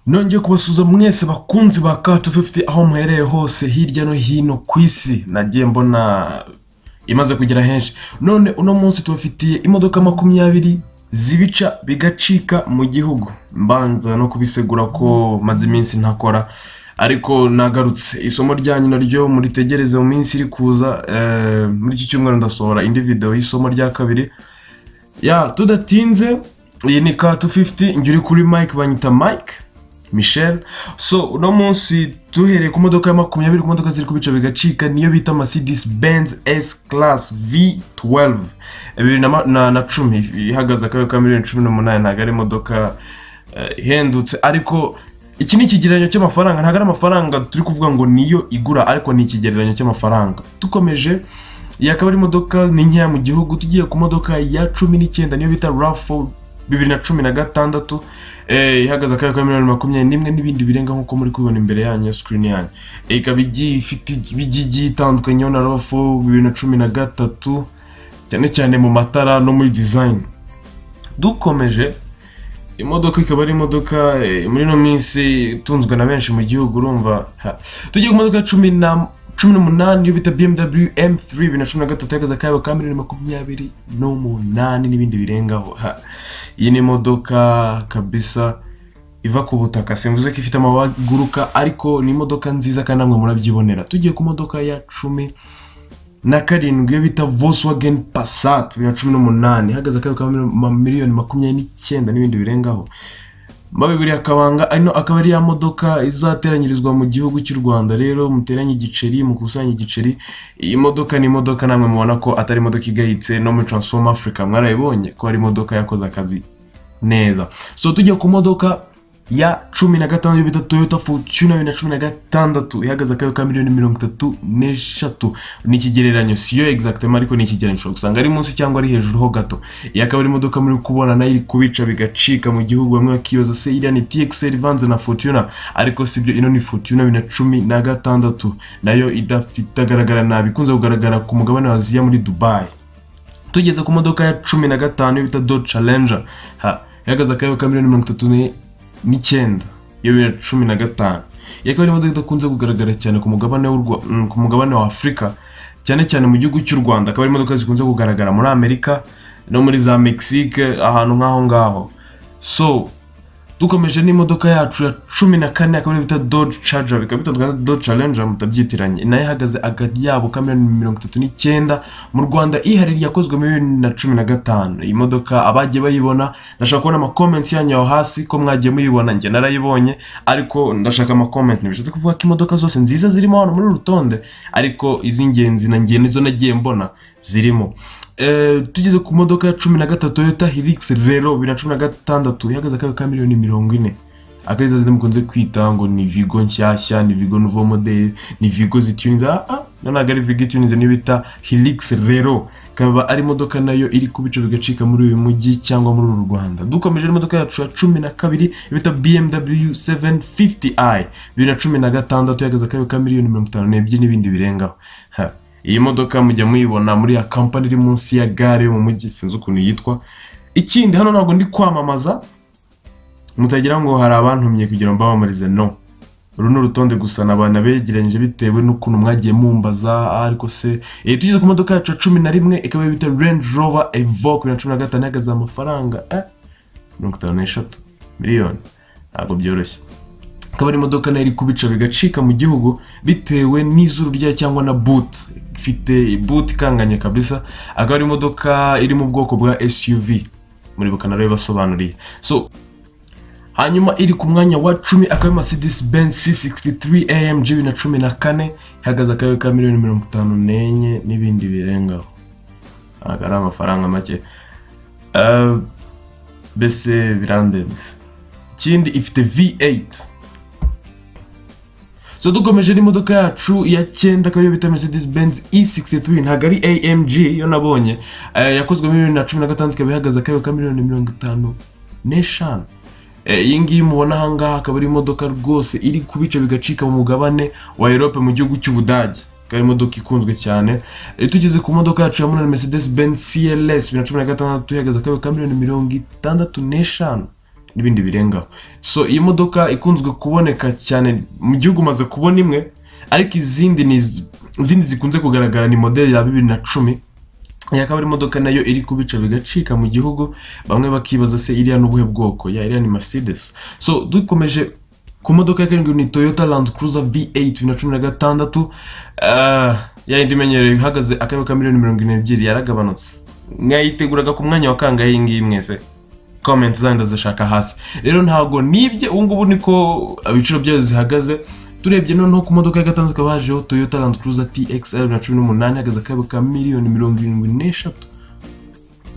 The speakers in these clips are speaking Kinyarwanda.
Nongeye kubasuhuza mwese bakunzi ba Kacu Fifty aho muherereye hose hirya no hino ku isi nagiye mbona imaze kugera henshi none uno munsi tubafitiye imodoka makumyabiri zibica bigacika mu gihugu mbanza no kubisegura ko maze iminsi ntakora ariko nagarutse isomo ryanyu naryo muritegereze mu minsi iri kuza eh, muri iki cyumweru ndasohora indi video y'isomo rya kabiri ya tudatinze iyi ni ka 250 njye uri kuri mike banyita mike michel so uno munsi duhereye ku modoka ya makumyabiri ku modoka ziri kubica bigacika niyo bita mercedes benz s class v12 bibiri na ma- na na cumi ihagaze akabero ka miliyoni cumi n'umunani ntabwo ari imodoka eh, ihendutse ariko iki ni ikigereranyo cy'amafaranga ntabwo ari amafaranga turi kuvuga ngo niyo igura ariko ni ikigereranyo cy'amafaranga dukomeje iyi akaba ari imodoka ni nkeya mu gihugu tugiye ku modoka ya cumi n'icyenda niyo bita rafo bibiri na cumi na gatandatu eh, ihagaze akabero ka miliyoni makumyabiri n'imwe n'ibindi birenga nk'uko muri kubibona imbere yanyu ya sikirini yanyu Eh, ikaba igiye ifite ibijyi igiye itandukanyeho na rafo bibiri na cumi na gatatu cyane cyane mu matara no muri dizayini dukomeje imodoka ikaba ari imodoka eh, muri ino minsi itunzwe na benshi mu gihugu urumva ha. tugiye ku modoka ya cumi na cumi n'umunani yo bita bmw m3 bibiri na cumi na gatatu ihagaze akayabo ka miliyoni makumyabiri n'umunani n'ibindi birengaho ha. iyi ni imodoka kabisa iva ku butaka simvuze ko ifite amabara aguruka ariko ni imodoka nziza kandi namwe murabyibonera tugiye ku modoka ya cumi na karindwi iyo bita Volkswagen Passat bibiri na cumi n'umunani ihagaze akaba ka miliyoni makumyabiri n'icyenda n'ibindi birengaho mabibiri akabanga ano akaba ari ya modoka izateranyirizwa mu gihugu cy'u Rwanda rero muteranye igiceri mukusanye igiceri iyi modoka ni imodoka namwe mubona ko atari imodoka igayitse no muri Transform Africa mwarayibonye ko ari imodoka yakoze akazi neza so tujya ku modoka ya cumi na gatanu yo bita toyota fortuna bibiri na cumi na gatandatu ihagaze akayo ka miliyoni mirongo itatu n'eshatu ni ikigereranyo siyo exactement ariko ni ikigereranyo ushobora gusanga ari munsi cyangwa ari hejuru ho gato iyi akaba ari imodoka muri kubona nayo iri kubica bigacika mu gihugu bamwe bakibaza se iriya ni txl ivanze na fortuna ariko sibyo ino ni fortuna bibiri na cumi na gatandatu nayo idafite agaragara nabi ikunze kugaragara ku mugabane wa aziya muri dubai tugeze ku modoka ya cumi na gatanu yo bita Dodge Challenger ha ihagaze akayo ka miliyoni mirongo itatu ni- n'icyenda yo bibiri na cumi na gatanu iyi akaba ari imodoka idakunze kugaragara cyane ku mugabane w'u Rwa- mm, ku mugabane wa Afurika cyane cyane mu gihugu cy'u Rwanda akaba ari imodoka zikunze kugaragara muri Amerika no muri za Mexique ahantu nk'aho ngaho so dukomeje n'imodoka yacu ya cumi na kane akaba ariyo bita Dodge Charger bikaba bitandukanye na Dodge Challenger mutabyitiranye nayo ihagaze hagati yabo ka miliyoni mirongo itatu n'icyenda mu Rwanda ihariri yakozwe muri bibiri na cumi na gatanu iyi modoka abagiye bayibona ndashaka kubona amakomenti yanyu aho hasi ko mwagiye muyibona njye narayibonye ariko ndashaka amakomenti ntibishatse kuvuga ko imodoka zose nziza zirimo hano muri uru rutonde ariko iz'ingenzi na ngiye nizo nagiye mbona zirimo Eh, tugeze ku modoka ya cumi na gatatu toyota hilix rero bibiri na cumi na gatandatu ihagaze akayo ka miliyoni mirongo ine akariza zindi mukunze kwita ngo ni vigo nshyashya ni vigo nouveau model ni vigo zitunize ah ah no ntabwo ari vigo itunize niyo bita hilix rero ikaba ari imodoka nayo iri kubica bigacika muri uyu mujyi cyangwa muri uru rwanda dukomeje n'imodoka yacu ya cumi na kabiri bita bmw 750i bibiri na cumi na gatandatu ihagaze akayo ka miliyoni mirongo itanu n'ebyiri n'ibindi birengaho Ha. iyi modoka mujya muyibona muri ya kampani iri munsi ya gare yo mu mujyi sinzi ukuntu yitwa ikindi hano ntabwo ndi kwamamaza mutagira ngo hari abantumye kugira ngo mbamamarize no uru ni urutonde gusa ni abantu begeranyije bitewe n'ukuntu mwagiye mumbaza "Ah, ariko se Eh, tugeze ku modoka yacu ya cumi na rimwe ikaba bita Range Rover Evoque bibiri na cumi na gatanu ihagaze amafaranga eh, mirongo itanu n'eshatu miliyoni ntabwo byoroshye akaba ari imodoka nayo iri kubica bigacika mu gihugu bitewe n'izuru ryayo cyangwa na boot ifite boot ikanganye kabisa akaba ari imodoka iri mu bwoko bwa SUV muribuka naro bibasobanuriye so hanyuma iri ku mwanya wa cumi akaba ari Mercedes Benz C63 AMG bibiri na cumi na kane ihagaze akayo ka miliyoni mirongo itanu n'enye n'ibindi birengaho ntabwo ari amafaranga make Eh, mbese birandenze ikindi ifite V8 so dukomeje n'imodoka yacu ya cyenda akaba ariyo bita mercedes benz e63 ntabwo ari amg yo nabonye Eh, yakozwe muri bibiri na cumi na gatandatu ikaba ihagaze akayo ka miliyoni mirongo itanu n'eshanu Eh, iyi ngiyi mubona aha ngaha akaba ari imodoka rwose iri kubica bigacika mu mugabane wa Europe mu gihugu cy'Ubudage ikaba ari imodoka ikunzwe cyane Eh, tugeze ku modoka yacu ya munani Mercedes Benz CLS 2016 ihagaze akayo ka miliyoni mirongo itandatu n'eshanu n'ibindi birengaho so iyi modoka ikunzwe kuboneka cyane mu gihugu umaze kubona imwe ariko izindi ni iz- izindi zikunze kugaragara ni modeli ya bibiri na cumi iyi akaba ari imodoka nayo iri kubica bigacika mu gihugu bamwe bakibaza se iriya ni ubuhe bwoko ya iriya ni mercedes so dukomeje ku modoka ya karindwi ni toyota land cruiser v8 bibiri na cumi na gatandatu Ah, ya yindi imenyerewe ihagaze akaba ka miliyoni mirongo irindwi n'ebyiri yaragabanutse mwayiteguraga ku mwanya wa kangahe iyi ngiyi mwese comment zanyu ndazishaka hasi rero ntabwo nibye ubu ngubu niko ibiciro byayo zihagaze turebye noneho ku modoka ya gatandatu ikaba hajeho toyota land cruiser txl na cumi n'umunani ihagaze akayabo ka miliyoni mirongo irindwi n'eshatu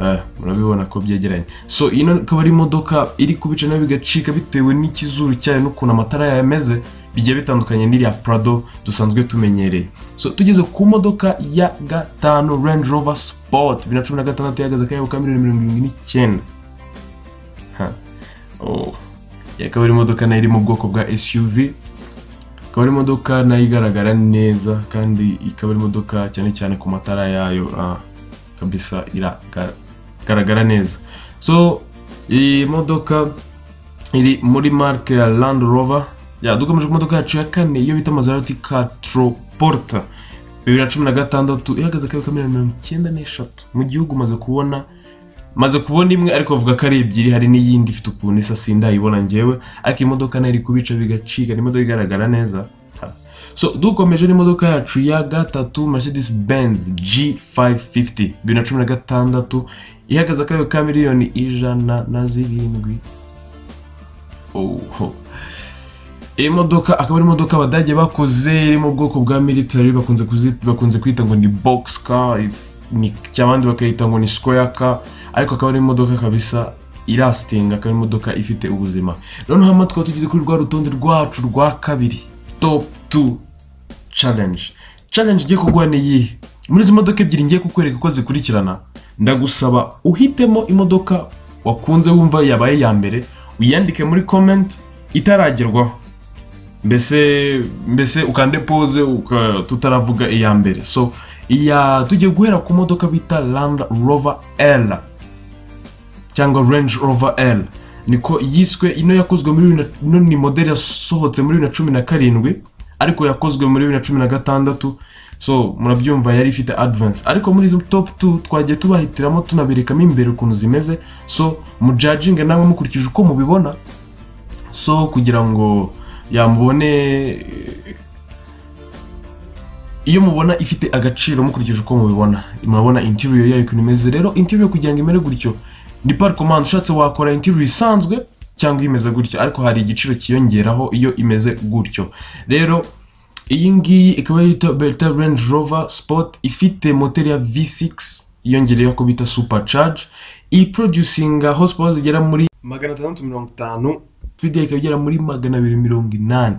Eh, murabibona ko byegeranye so iyi no- ikaba ari imodoka iri kubica nayo bigacika bitewe n'ikizuru cyayo n'ukuntu amatara yayo ameze bigiye bitandukanye n'iriya prado dusanzwe tumenyereye so tugeze ku modoka ya gatanu range rover sport bibiri na cumi na gatandatu ihagaze akayabo ka miliyoni mirongo irindwi n'icyenda Ha. Oh. Iyi akaba ari imodoka nayo iri mu bwoko bwa suv ikaba ari imodoka nayo igaragara neza kandi ikaba ari imodoka cyane cyane ku matara yayo ah, kabisa iragaragara neza so iyi modoka iri muri marke ya land rover ya dukomeje ku modoka yacu ya kane iyo bita maserati catroporta bibiri na cumi na gatandatu ihagaze akabiri ka miliyoni mirongo icyenda n'eshatu mu gihugu maze kubona maze kubona imwe ariko bavuga ko ari ebyiri hari n'iyindi ifite ukuntu isa sindayibona njyewe ariko imodoka nayo iri kubica bigacika ni imodoka igaragara neza Ha. so dukomeje n'imodoka yacu ya gatatu mercedes benz g550 bibiri na cumi na gatandatu ihagaze akayo ka miliyoni ijana na zirindwi oho iyi modoka akaba ari imodoka abadage bakoze iri mu bwoko bwa military bakunze kuzi- bakunze kwita ngo ni box car if- ni cyangwa abandi bakayita ngo ni square car ariko akaba ari imodoka kabisa irasitinga akaba ari imodoka ifite ubuzima noneho hano tukaba tugeze kuri rwa rutonde rwacu rwa kabiri top 2 challenge challenge igiye kuguha ni iyihe muri izi modoka ebyiri ngiye kukwereka uko zikurikirana ndagusaba uhitemo imodoka wakunze wumva yabaye iya mbere uyandike muri comment itaragerwaho mbese mbese ukande pose uka, tutaravuga iya mbere so iya tugiye guhera ku modoka bita land rover l cyangwa range rover l niko yiswe ino yakozwe muri bibiri na- ino ni modeli yasohotse muri bibiri na cumi na karindwi ariko yakozwe muri bibiri na cumi na gatandatu so murabyumva yari ifite advance ariko muri izo top 2 twagiye tubahitiramo tunaberekamo imbere ukuntu zimeze so mujajinge nawe mukurikije uko mubibona so kugira ngo yamubone iyo mubona ifite agaciro mukurikije uko mubibona murabona interior yayo ukuntu imeze rero interior kugira ngo imere gutyo ni par command ushatse wakora interior isanzwe cyangwa imeze gutyo ariko hari igiciro cyiyongeraho iyo imeze gutyo rero iyi ngiyi ikaba yitwa Berta Range Rover Sport ifite moteri ya V6 yongereyeho ko bita supercharge iproducinga horsepower zigera muri magana atandatu mirongo itanu speed yayo ikaba igera muri magana abiri mirongo inani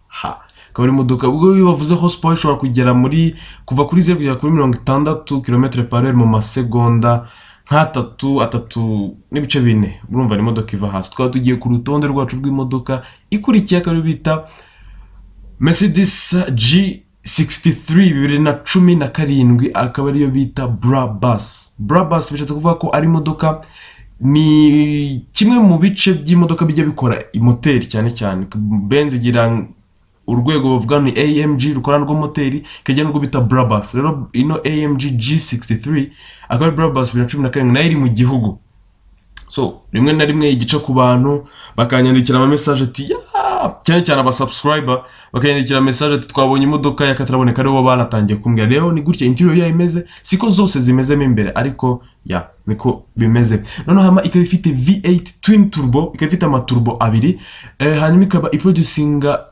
ha akaba ari imodoka ubwo iyo bavuze horsepower ishobora kugera muri kuva kuri zeru kugera kuri mirongo itandatu kilometero par heure mu masegonda nk'atatu atatu n'ibice bine urumva ni imodoka iva hasi twaba tugiye ku rutonde rwacu rw'imodoka ikurikiye akaba ariyo bita mercedes g63 bibiri na cumi na karindwi akaba ariyo bita brabus brabus bishatse kuvuga ko ari imodoka ni kimwe mu bice by'imodoka bijya bikora moteri cyane cyane benz igira urwego bavuga ni amg rukora rwo moteri ikajya n'urwo bita brabus rero ino amg g63 akaba ari brabus bibiri na cumi na karindwi nayo iri mu gihugu so rimwe na rimwe igica ku bantu bakanyandikira ama message ati "Ya!" cyane cyane aba subscriber bakanyandikira message ati twabonye imodoka y'akataraboneka aribo banatangiye kumbwira rero ni gutya interior yayo imeze siko zose zimezemo imbere ariko ya niko bimeze noneho hama ikaba ifite V8 twin turbo ikaba ifite amaturbo abiri eh, hanyuma ikaba iproducinga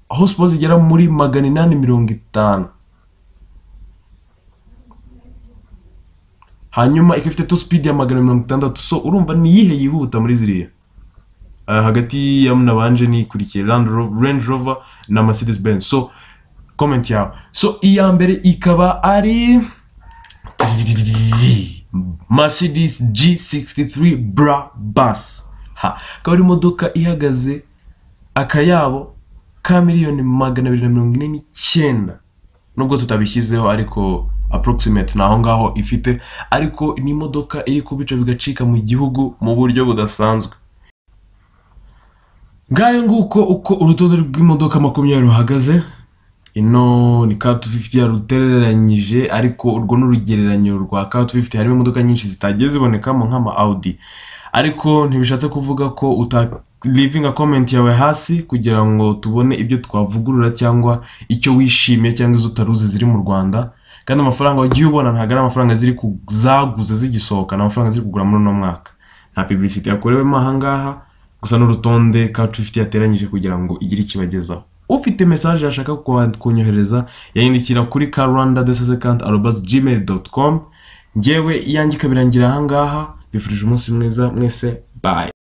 horsepower zigera muri magana inani mirongo itanu hanyuma ikaba ifite top speed ya magana mirongo itandatu so urumva ni iyihe yihuta muri ziriya Ah, hagati ya nabanje nikurikiye Land Ro- Range Rover na Mercedes Benz so comment yawe so iya mbere ikaba ari Mercedes G63 Brabus ha akaba ari imodoka ihagaze akayabo ka miliyoni magana abiri na mirongo ine n'icyenda nubwo tutabishyizeho ariko approximate ni aho ngaho ifite ariko ni imodoka iri kubica bigacika mu gihugu mu buryo budasanzwe ngayo nguko uko urutonde rw'imodoka makumyabiri ruhagaze ino ni ka tufifiti yarutereranyije ariko urwo ni urugereranyo rwa ka tufifiti harimo imodoka nyinshi zitagiye zibonekamo nk'ama audi ariko ntibishatse kuvuga ko uta livinga komenti yawe hasi kugira ngo tubone ibyo twavugurura cyangwa icyo wishimiye cyangwa izo utaruzi ziri mu rwanda kandi amafaranga wagiye ubona ntabwo ari amafaranga ziri ku- zaguze zigisohoka ni amafaranga ziri kugura muri uno mwaka nta publicity yakorewemo aha ngaha gusa n'urutonde kacu ifite yateranyije kugira ngo igire ikibagezaho ufite message yashaka kwa- kunyohereza yayandikira kuri karwanda desasekant arobas gmail doti com ngewe iyanjye ikabirangira aha ngaha bifurije umunsi mwiza mwese bye